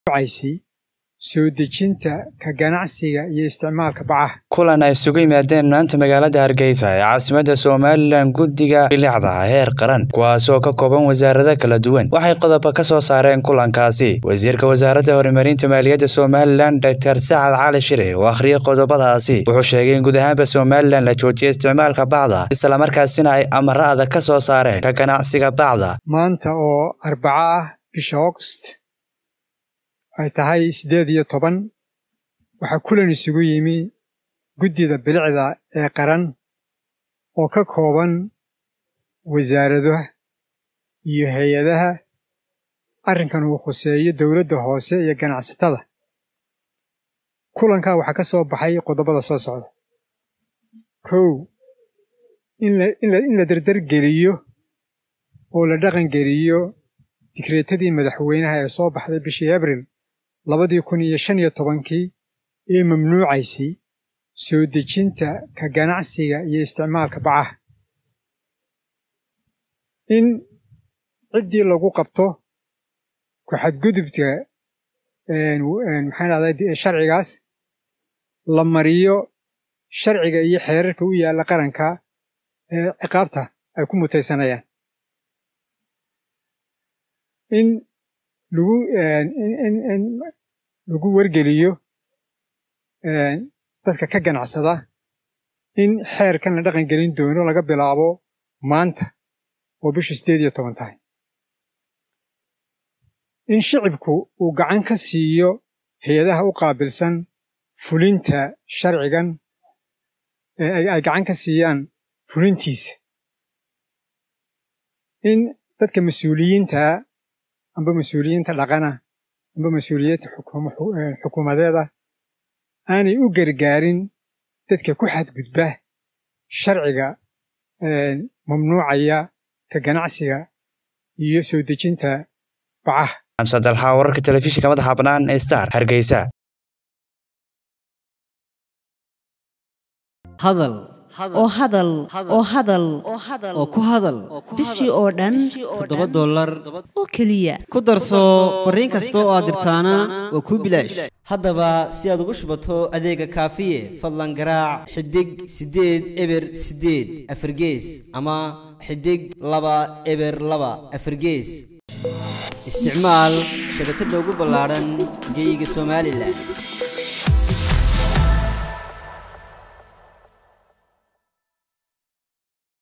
caysay soo dejinta ka ganacsiga iyo isticmaalka bacaha kulan ay isugu yimaadeen maanta magaalada hargeysa ee caasimadda somalilan guddiga bilicda heer qaran kuwaasoo ka kooban wasaarado kala duwan waxay qodoba ka soo saareen kulankaasi wasiirka wasaaradda horumarinta maaliyadda somalilan doctor sacad cali shire oo akhriyay qodobadaasi wuxuu sheegay in guud ahaanba somalilan la joojiyay isticmaalka bacda islamarkaasina ay amaro adag ka soo saareen ka ganacsiga bacda maanta oo arbaco ah bisha augost ay tahay siddeed iyo toban waxaa kulan isugu yimi guddida bilicda ee qaran oo ka kooban wasaaradaha iyo hay-adaha arrinkan uu khuseeyo dowladda hoose iyo ganacsatada kulankaa waxaa ka soo baxay qodobada soo socda kow in la dardargeliyo oo la dhaqangeliyo digreetadii madaxweynaha ee soo baxday bishii abril labadii kun iyo shan iyo tobankii ee mamnuucaysay soo dejinta ka ganacsiga iyo isticmaalka bacaha in ciddii lagu qabto ku xadgudubka maxaan dhahday sharcigaas la mariyo sharciga iyo xeerarka u yaalla qaranka ee ciqaabta ay ku mutaysanayaan in lagu in lagu wargeliyo dadka ka ganacsada in xeerkan la dhaqan gelin doono laga bilaabo maanta oo bisha siddeed iyo toban tahay in shicibku uu gacan ka siiyo hay-adaha u qaabilsan fulinta sharcigan ay gacan ka siiyaan fulintiisa in dadka mas-uuliyiintaa amba mas-uuliyiinta dhaqana amba mas-uuliyiinta xukuumadeeda aanay u gargaarin dadka ku xadgudba sharciga mamnuucaya ka ganacsiga iyo soo dejinta bacaha xamsad alxaa wararka telefishinka madaxa bannaan ee star hargeysa hadal oo hadal oo hadal oo ku hadal bishii oo dhan toddoba dollar oo keliya ku darso fariin kasta oo aad dirtaana waa kuu bilaash haddaba si aad ugu shubato adeega kaafiye fadlan garaac xidig siddeed eber siddeed afargees ama xidig laba eber laba afargees isticmaal shabakadda ugu ballaadhan geeyiga somalilan